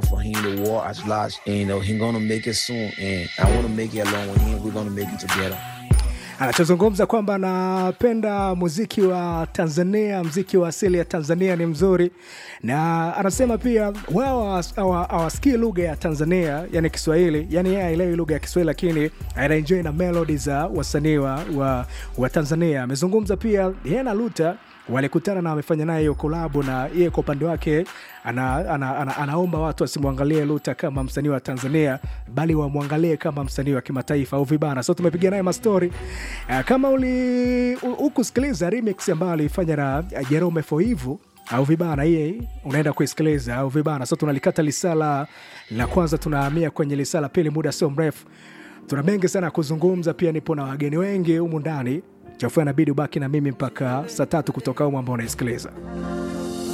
for him the war as large and you know he gonna make it soon and I wanna make it along with him we're gonna make it together anachozungumza kwamba anapenda muziki wa Tanzania, mziki wa asili ya Tanzania ni mzuri, na anasema pia wao hawas- hawa- hawasikii lugha ya Tanzania, yani Kiswahili, yani yeye haelewi lugha ya Kiswahili, lakini anaenjoy na melodi za wasanii wa, wa, wa Tanzania. Amezungumza pia yeye na Luta walikutana na wamefanya naye hiyo kolabo, na yeye kwa upande wake ana, ana, ana, anaomba watu wasimwangalie Luta kama msanii wa Tanzania, bali wamwangalie kama msanii wa kimataifa au vibana. So tumepiga naye mastori uh, kama uli u- ukusikiliza remix ambayo alifanya na uh, Jerome Foivu au vibana, hii unaenda kuisikiliza au vibana. So tunalikata lisala la kwanza, tunahamia kwenye lisala pili, muda sio mrefu. Tuna mengi sana ya kuzungumza, pia nipo na wageni wengi humu ndani. Chafua inabidi ubaki na mimi mpaka saa tatu kutoka humu ambao unaisikiliza.